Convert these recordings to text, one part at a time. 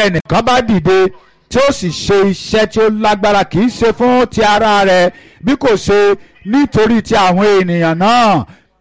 ẹnìkan bá dìde tí ó sì ṣe iṣẹ́ tí ó lágbára kì í ṣe fún ti ara rẹ̀ bí kò ṣe nítorí ti àwọn ènìyàn náà.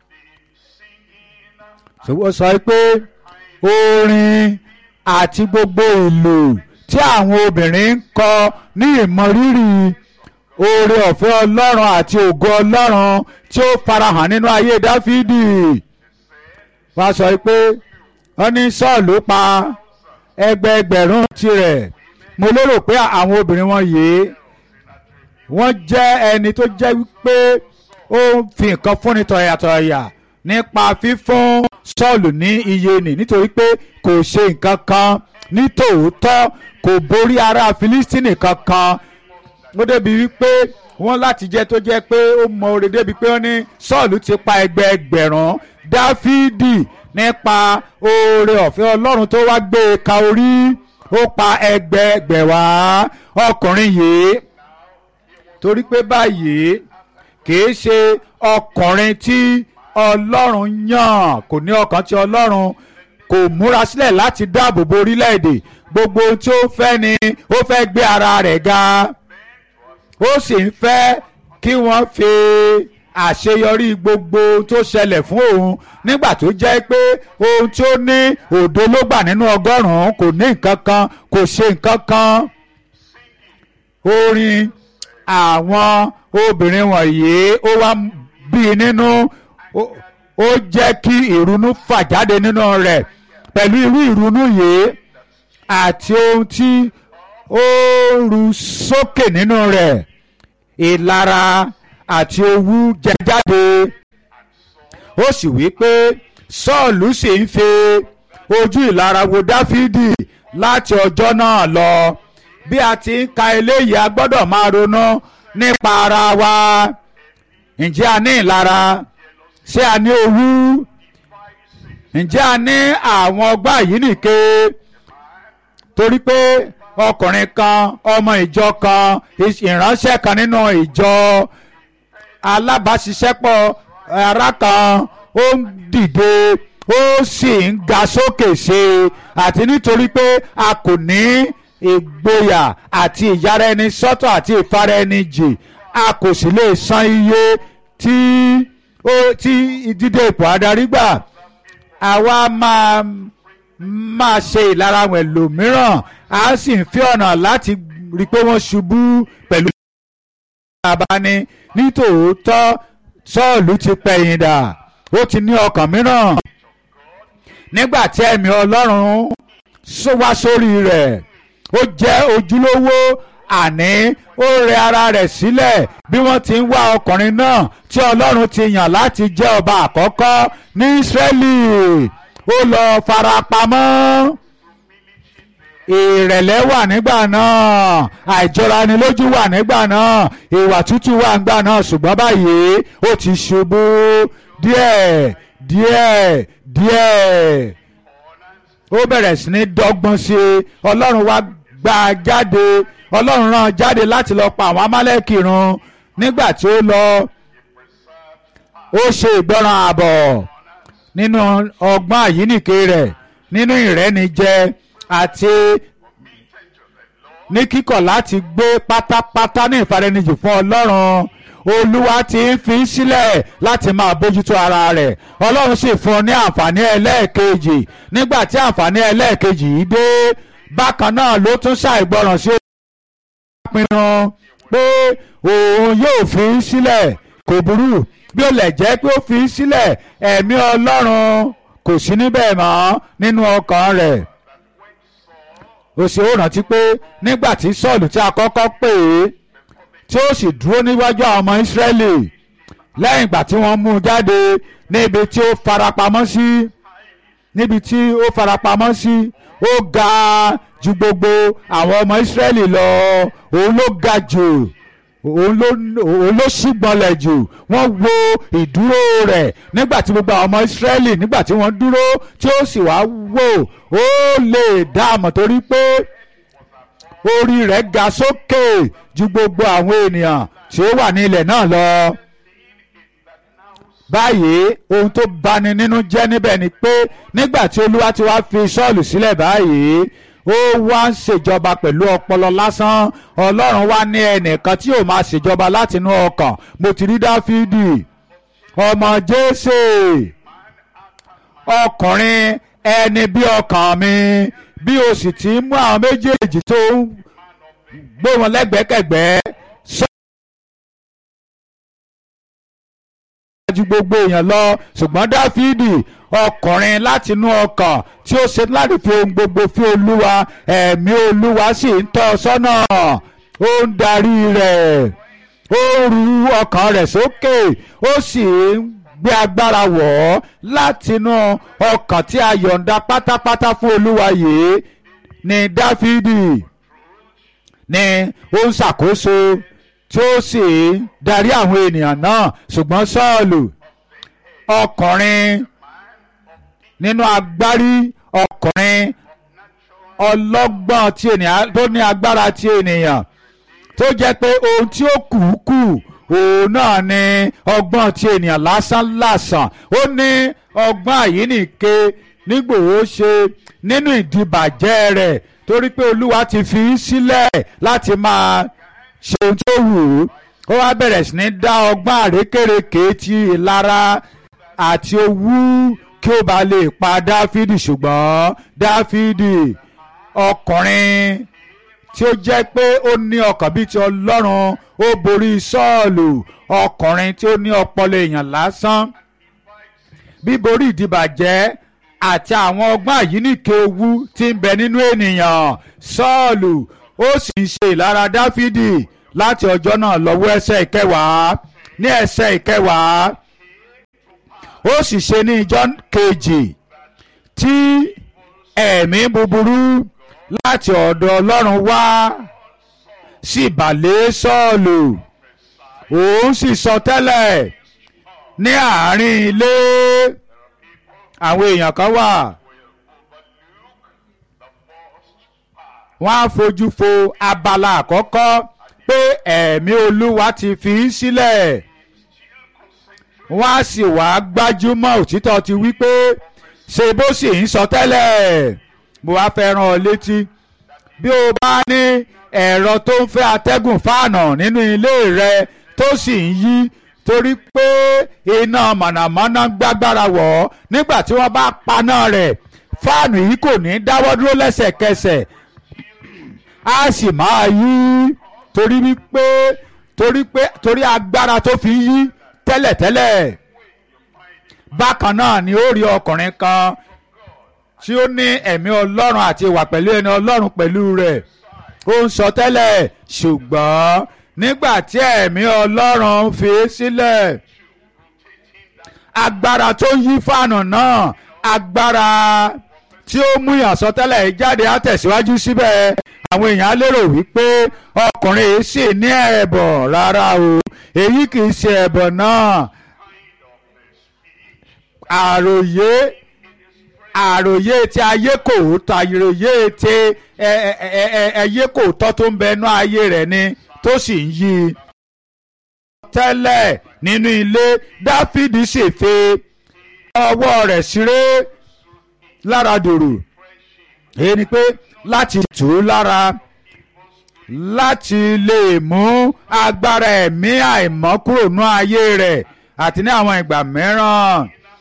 ṣùgbọ́n sọ pé orin àti gbogbo ìlù tí àwọn obìnrin ń kọ ní ìmọrírì oore ọ̀fẹ́ ọlọ́run àti ògo ọlọ́run tí ó farahàn nínú ayé dáfídì wá sọ pé wọ́n ní sọ́ọ̀lù pa ẹgbẹẹgbẹ̀rún tirẹ̀ mo lérò pé àwọn obìnrin wọn yìí wọ́n jẹ́ ẹni tó jẹ́ wípé ó ń fi nǹkan fúnni tọ̀yàtọ̀yà nípa fífún sọ́ọ̀lù ní iye nì nítorí pé kò ṣe nǹkan kan ní tòótọ́ kò borí ará filistini kankan ó débi wípé wọ́n láti jẹ́ tó jẹ́ pé ó mọ oore débi pé wọ́n ní sọ́ọ̀lù ti pa ẹgbẹẹgbẹ̀rún dáfídì nípa oore ọ̀fẹ́ ọlọ́run tó wá gbé e ka orí ó pa ẹgbẹẹgbẹ̀wá ọkùnrin yìí torí pé báyìí kìí ṣe ọkùnrin tí ọlọ́run yàn kò ní ọkàn tí ọlọ́run kò múra sílẹ̀ láti dáàbò bo orílẹ̀-èdè gbogbo ohun tí ó fẹ́ ni ó fẹ́ gbé ara rẹ̀ ga ó sì ń fẹ́ kí wọ́n fi àṣeyọrí gbogbo tó ṣẹlẹ̀ fún òun nígbà tó jẹ́ pé ohun tí ó ní òdo ló gbà nínú ọgọ́rùn-ún kò ní nǹkan kan kò ṣe nǹkan kan orin àwọn obìnrin wọ̀nyí ó wá bí i nínú ó jẹ́ kí ìrunú fà jáde nínú rẹ̀ pẹ̀lú irú ìrunú yìí àti ohun tí ó ru sókè nínú rẹ̀ ìlara àti owú jẹ jáde ó sì wí pé sọ́ọ̀lù sì ń fi ojú ìlara wo dáfídì láti ọjọ́ náà lọ bí a ti ń ka eléyìí a gbọ́dọ̀ máa ronú nípa ara wa ǹjẹ́ a ní ìlara ṣé a ní owú ǹjẹ́ a ní àwọn ọgbà yìí nìke torí pé ọkùnrin kan ọmọ ìjọ kan ìránṣẹ́ kan nínú ìjọ alábàáṣiṣẹ́pọ̀ ara kan ó ń dìde ó sì ń ga sókè ṣe àti nítorí pé a kò ní ìgboyà àti ìyára ẹni sọ́tọ̀ àti ìfara ẹni jì a kò sì lè san iye tí ó tí dídé ipò adarí gbà àwa máa máa ṣe ìlara àwọn ẹlòmíràn a sì ń fi ọ̀nà láti rí i pé wọ́n ṣubú pẹ̀lú ìjọba ní nítòótọ́ sọ́ọ̀lù ti pẹ̀yìn dà ó ti ní ọkàn mìíràn nígbà tí ẹ̀mí ọlọ́run wá sórí rẹ̀ ó jẹ́ ojúlówó àní ó rẹ ara rẹ̀ sílẹ̀ bí wọ́n ti ń wá ọkùnrin náà tí ọlọ́run ti yàn láti jẹ́ ọba àkọ́kọ́ ní Ísírẹ́lì ó lọ farapamọ́ ìrẹ̀lẹ̀ wà nígbà náà àìjọranilójú wà nígbà náà ìwà tútù wà nígbà náà ṣùgbọ́n báyìí ó ti ṣubú díẹ̀ díẹ̀ díẹ̀ ó bẹ̀rẹ̀ sí ní dọ́gbọ́n sí i ọlọ́run wá gbà á jáde ọlọ́run rán jáde láti lọ pa àwọn amálẹ́kì run nígbà tí ó lọ ó ṣe ìgbọràn ààbọ̀ nínú ọgbọ́n àyíníke rẹ̀ nínú ìrẹ́nijẹ àti ní kíkọ̀ láti gbé pátápátá ní ìfaranijì fún ọlọ́run olúwa ti ń fi sílẹ̀ láti máa bójútó ara rẹ̀ ọlọ́run sì fún un ní àǹfààní ẹlẹ́ẹ̀kejì nígbà tí àǹfààní ẹlẹ́ẹ̀kejì yìí dé bákan náà ló tún ṣàìgbọràn sí pinnu pé òun yóò fi sílẹ̀ kò burú bí ó lẹ̀ jẹ́ pé ó fi sílẹ̀ ẹ̀mí ọlọ́run kò sí níbẹ̀ mọ́ nínú ọkàn rẹ̀ ó sì ó rántí pé nígbà tí sọ́ọ̀lù tí a kọ́kọ́ pè é tí ó sì dúró níwájú àwọn ọmọ ìsírẹ́lì lẹ́yìn ìgbà tí wọ́n mú un jáde níbi tí ó farapamọ́ sí níbi tí ó farapamọ́ sí ó ga ju gbogbo àwọn ọmọ ìsírẹ́lì lọ òun ló ga jù òun ló òun ló ṣùgbọ́nlẹ̀ jù wọ́n wo ìdúró rẹ̀ nígbà tí gbogbo àwọn ọmọ ìsírẹ́lì nígbà tí wọ́n dúró tí ó sì wá wò ó lè dá àmọ̀ torí pé orí rẹ̀ ga sókè ju gbogbo àwọn ènìyàn tí ó wà ní ilẹ̀ náà lọ. báyìí ohun tó bani nínú jẹ́ níbẹ̀ ni pé nígbà tí olúwa ti wá fi sọ́ọ̀lù sílẹ̀ báyìí ó wá ń ṣèjọba pẹ̀lú ọpọlọ lásán ọlọ́run wá ní ẹnìkan tí yóò máa ṣèjọba látinú ọkàn mo ti rí dáfídì ọmọ jésè ọkùnrin ẹni bí ọkàn mi bí o sì ti ń mú àwọn méjèèjì tó ń gbé wọn lẹ́gbẹ̀kẹ̀gbẹ́ sọ. ju gbogbo èèyàn lọ ṣùgbọ́n dáfídì ọkùnrin látinú ọkàn tí ó ṣe láti fi ohun gbogbo fún olúwa ẹ̀mí olúwa sì ń tọ́ ọ sọ́nà ó ń darí rẹ̀ ó ru ọkàn rẹ̀ sókè ó sì ń gbé agbára wọ̀ ọ́ látinú ọkàn tí a yọ̀ǹda pátápátá fún olúwa yìí ni dáfídì ni ó ń ṣàkóso tí ó sì ń darí àwọn ènìyàn náà ṣùgbọ́n sọ́ọ̀lù ọkùnrin nínú agbárí ọkùnrin ọlọ́gbọ́n tí ènìyàn tó ní agbára tí ènìyàn tó jẹ́ pé ohun tí ó kù kù òun náà ni ọgbọ́n tí ènìyàn lásán lásán ó ní ọgbọ́n àyíníke nígbòho ṣe nínú ìdìbàjẹ́ rẹ̀ torí pé olúwa ti fi í sílẹ̀ láti máa ṣe ohun tó wù ú ó wá bẹ̀rẹ̀ sí ní dá ọgbọ́n àrékèrèké ti ìlara àti owú kí ó bá lè pa dáfídì ṣùgbọ́n dáfídì ọkùnrin tí ó jẹ́ pé ó ní ọkàn bíi ti ọlọ́run ó borí sọ́ọ̀lù ọkùnrin tí ó ní ọpọlọ èèyàn lásán bíborí ìdìbàjẹ́ àti àwọn ọgbọ́n àyíníke owú tí ń bẹ nínú ènìyàn sọ́ọ̀lù ó sì ń ṣe ìlara dáfídì láti ọjọ́ náà lọ́wọ́ ẹsẹ̀ ìkẹwàá ní ẹsẹ̀ ìkẹwàá ó sì ṣe ní ìjọ́ kejì tí ẹ̀mí búburú láti ọ̀dọ̀ ọlọ́run wá sí ìbàlẹ̀ sọ́ọ̀lù òun sì sọ tẹ́lẹ̀ ní àárín ilé àwọn èèyàn kan wà wọ́n á fojú fo abala àkọ́kọ́ pé ẹ̀mí olúwa ti fi í sílẹ̀ wọ́n á sì wá gbájúmọ́ òtítọ́ ti wí pé ṣe bó sì ń sọ tẹ́lẹ̀ mo wá fẹ́ rán ọ létí bí o bá ní ẹ̀rọ tó ń fẹ́ atẹ́gùn fáànà nínú ilé rẹ tó sì ń yí torí pé iná mànàmáná gbágbára wọ̀ ọ́ nígbà tí wọ́n bá paná rẹ̀ fáànù yìí kò ní dáwọ́ dúró lẹ́sẹ̀kẹsẹ̀ á sì máa yí torí wípé torí pé torí agbára tó fi yí tẹ́lẹ̀tẹ́lẹ̀ bákan náà ni ó rí ọkùnrin kan tí ó ní ẹ̀mí ọlọ́run àti ìwà pẹ̀lú ẹni ọlọ́run pẹ̀lú rẹ̀ ó ń sọ tẹ́lẹ̀ ṣùgbọ́n nígbà tí ẹ̀mí ọlọ́run fi sílẹ̀ agbára tó yí fáànù náà agbára tí ó mú ìyànsọ́tẹ́lẹ̀ yìí jáde á tẹ̀síwájú síbẹ̀ àwọn èèyàn á lérò wípé ọkùnrin yìí sì ní ẹ̀bọ̀ rárá o èyí kì í ṣe ẹ̀bọ̀ náà àròyé àròyé tí ayé kò tọ́ àròyé tí ẹyẹ kò tọ́ tó ń bẹ inú ayé rẹ̀ ni tó sì ń yí i. tẹ́lẹ̀ nínú ilé dáfídì sì fi ọwọ́ rẹ̀ ṣeré lára dòrò èyí ni pé láti tù ú lára láti lè mú agbára ẹ̀mí àìmọ́ kúrò ní ayé rẹ̀ àti ní àwọn ìgbà mìíràn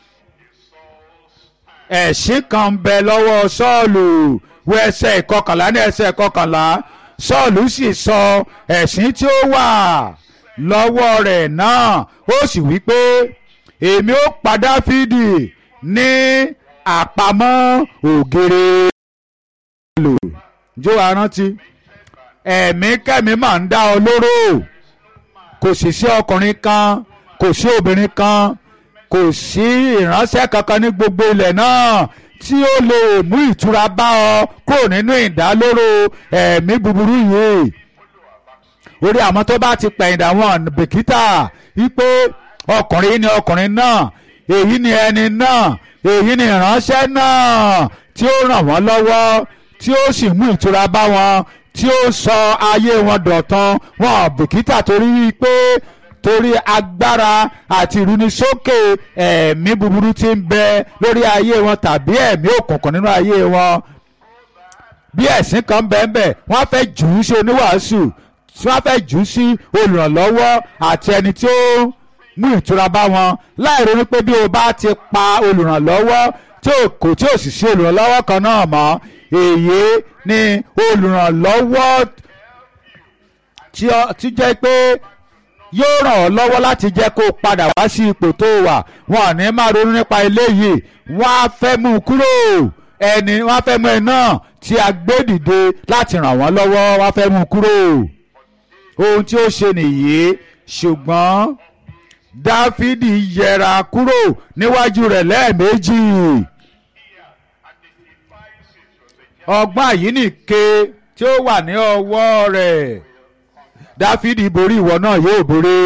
ẹ̀sìn kan ń bẹ lọ́wọ́ sọ́ọ̀lù wọ ẹsẹ̀ ìkọkànlá ní ẹsẹ̀ ìkọkànlá sọ́ọ̀lù sì sọ ẹ̀sìn tí ó wà lọ́wọ́ rẹ̀ náà ó sì wí pé èmi ó pa Dáfídì ní àpamọ́ ògèrè lò jó wa rántí ẹ̀mí kẹ́mi máa ń dá ọ lóró kò sì sí ọkùnrin kan kò sí obìnrin kan kò sí ìránṣẹ́ kankan ní gbogbo ilẹ̀ náà tí ó lè mú ìtura bá ọ kúrò nínú ìdálóró ẹ̀mí búburú yìí orí àwọn tó bá ti pẹ̀yìndà wọn bìkítà wípé ọkùnrin ni ọkùnrin náà èyí ni ẹni náà èyí ni ìránṣẹ́ náà tí ó ràn wọ́n lọ́wọ́ tí ó sì mú ìtura bá wọn tí ó sọ ayé wọn dọ̀tun wọn bìkítà torí wípé torí agbára àti ìrúnisókè ẹ̀mí búburú tí ń bẹ lórí ayé wọn tàbí ẹ̀mí òkùnkùn nínú ayé wọn bí ẹ̀sìn kan bẹ́ẹ̀ wọ́n fẹ́ jù ú sí oníwàásù tí wọ́n fẹ́ jù ú sí olùrànlọ́wọ́ àti ẹni tí ó mú ìtura bá wọn láì ronú pé bí o bá ti pa olùrànlọ́wọ́ tí o kò tí o sì sí olùrànlọ́wọ́ kan náà mọ́ èyí ni olùrànlọ́wọ́ tí ó- tí jẹ́ pé yóò ràn ọ́ lọ́wọ́ láti jẹ́ kó o padà wá sí ipò tó wà wọn ò ní máa ronú nípa eléyìí wọ́n á fẹ́ mú un kúrò ẹni wọ́n á fẹ́ mú ẹ náà tí a gbé dìde láti ràn wọ́n lọ́wọ́ wọ́n á fẹ́ mú un kúrò ohun tí ó ṣe nìyí ṣùgbọ́n dáfídì yẹra kúrò níwájú rẹ̀ lẹ́ẹ̀mejì ọgbọ́n àyíníke tí ó wà ní ọwọ́ rẹ̀ dáfídì borí ìwọ náà yóò borí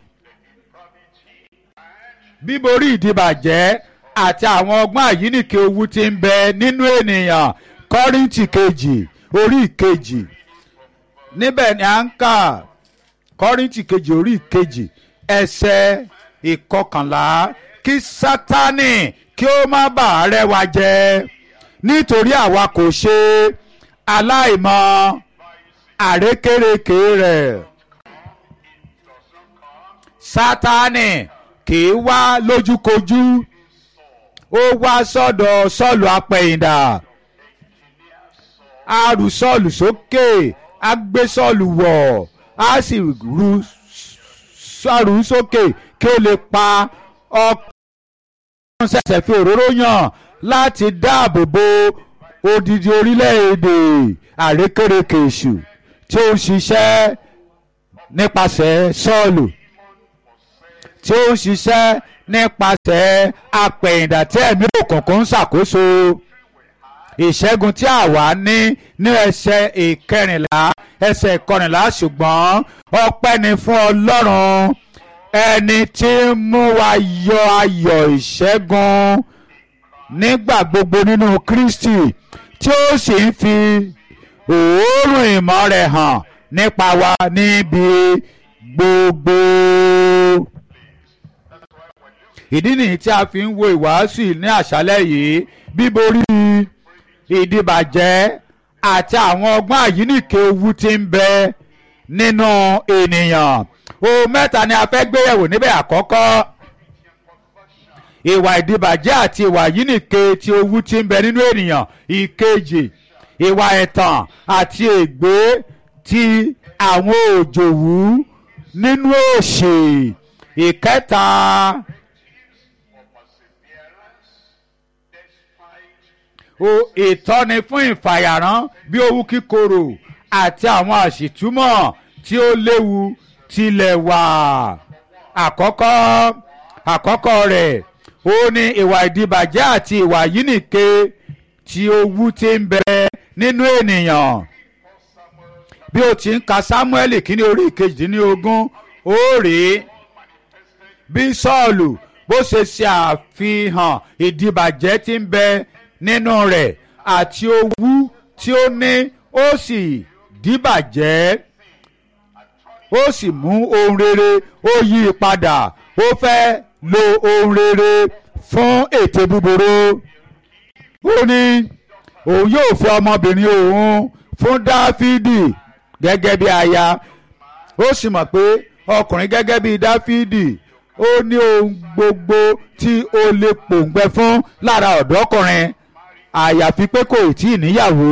bíborí ìdìbàjẹ́ àti àwọn ọgbọ́n àyíníke owú tí ń bẹ nínú ènìyàn kọ́ríntì kejì orí ìkejì níbẹ̀ ni à ń kà kọ́ríntì kejì orí ìkejì ẹsẹ̀ ìkọkànlá kí sátánì kí ó má bàa rẹ́ wa jẹ nítorí àwa kò ṣe aláìmọ̀ àrékérekè rẹ̀ sátánì kì í wá lójúkojú ó wá sọ́dọ̀ sọ́ọ̀lù apẹ̀yìndà a rù sọ́ọ̀lù sókè a gbé sọ́ọ̀lù wọ̀ a sì rù sọ́ọ̀lù sókè kí ó lè pa ọkùnrin ṣẹ̀ṣẹ̀ fi òróró yàn láti dáàbò bo odidi orílẹ̀-èdè àrékérekè èṣù tí ó ń ṣiṣẹ́ nípasẹ̀ sọ́ọ̀lù tí ó ń ṣiṣẹ́ nípasẹ̀ apẹ̀yìndà tí ẹ̀mí òkùnkùn ń ṣàkóso ìṣẹ́gun tí àwa ní ní ẹsẹ̀ ìkẹrìnlá ẹsẹ̀ ìkọrìnlá ṣùgbọ́n ọpẹ́ ni fún ọlọ́run ẹni tí ń mú wa yọ ayọ̀ ìṣẹ́gun nígbà gbogbo nínú kristi tí ó sì ń fi òórùn ìmọ̀ rẹ̀ hàn nípa wa níbi gbogbo ìdí nìyí tí a fi ń wo ìwàásù yìí ní àṣálẹ́ yìí bíborí ìdìbàjẹ́ àti àwọn ọgbọ́n àyíníke owú tí ń bẹ nínú ènìyàn ohun mẹ́ta ni a fẹ́ gbéyẹ̀wò níbẹ̀ àkọ́kọ́ ìwà ìdìbàjẹ́ àti ìwà àyíníke tí owú tí ń bẹ nínú ènìyàn ìkejì ìwà ẹ̀tàn àti ègbé ti àwọn òjòwú nínú òṣì ìkẹta. o ìtọ́ni fún ìfàyàrán bí owú kíkorò àti àwọn àṣìtúmọ̀ tí ó léwu tilẹ̀ wà. àkọ́kọ́ àkọ́kọ́ rẹ̀ ó ní ìwà ìdìbàjẹ́ àti ìwà yínìke tí owú ti ń bẹ nínú ènìyàn. bí o ti ń ka Sámúẹ́lì kínní orí ìkejìdínlógún ó rèé bí Sọ́ọ̀lù bó ṣe ṣe àfihàn ìdìbàjẹ́ tí ń bẹ nínú rẹ̀ àti owú tí ó ní ó sì dìbàjẹ́ ó sì mú ohun rere ó yí i padà ó fẹ́ lo ohun rere fún ète búburú ó ní òun yóò fẹ́ ọmọbìnrin òun fún Dáfídì gẹ́gẹ́ bí aya ó sì mọ̀ pé ọkùnrin gẹ́gẹ́ bí Dáfídì ó ní ohun gbogbo tí ó lè pòǹgbẹ fún lára ọ̀dọ́kùnrin àyàfi pé kò tí ì níyàwó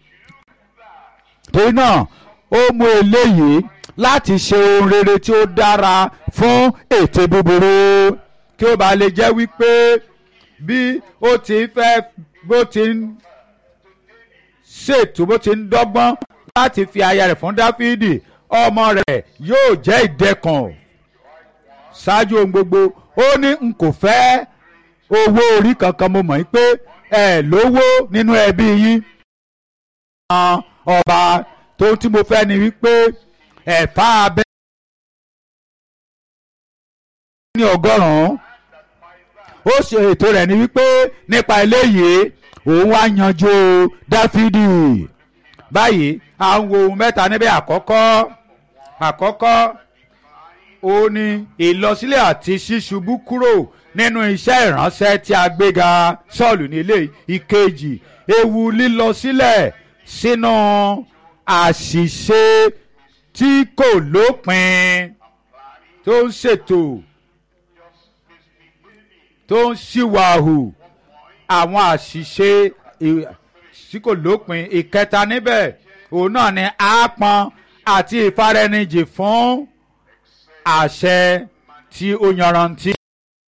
torí náà ó mú eléyìí láti ṣe ohun rere tí ó dára fún ète búburú kí ó bá lè jẹ́ wípé bí ó ti fẹ́ bó ti ń ṣètò bó ti ń dọ́gbọ́n láti fi aya rẹ̀ fún Dáfídì ọmọ rẹ̀ yóò jẹ́ ìdẹ́kùn ṣáájú ohun gbogbo ó ní n kò fẹ́ owó orí kankan mo mọ̀ pé ẹ lówó nínú ẹbí yín. ọba tó tí mo fẹ́ ni wípé ẹ̀fà abẹ́ ní ọgọ́rùn-ún ó ṣe ètò rẹ̀ ni wípé nípa eléyìí òun wá yanjú Dáfídì báyìí à ń wo ohun mẹ́ta níbẹ̀ àkọ́kọ́ àkọ́kọ́ ó ní ìlọsílẹ̀ àti ṣíṣubú kúrò nínú iṣẹ́ ìránṣẹ́ tí a gbéga Sọ́ọ̀lù nílé ìkejì ewu lílọ sílẹ̀ sínú àṣìṣe tí kò lópin tó ń ṣètò tó ń ṣìwàhù àwọn àṣìṣe tí kò lópin ìkẹta níbẹ̀ òun náà ni àápọn àti ìfaraẹnijì fún àṣẹ tí ó yanrantí.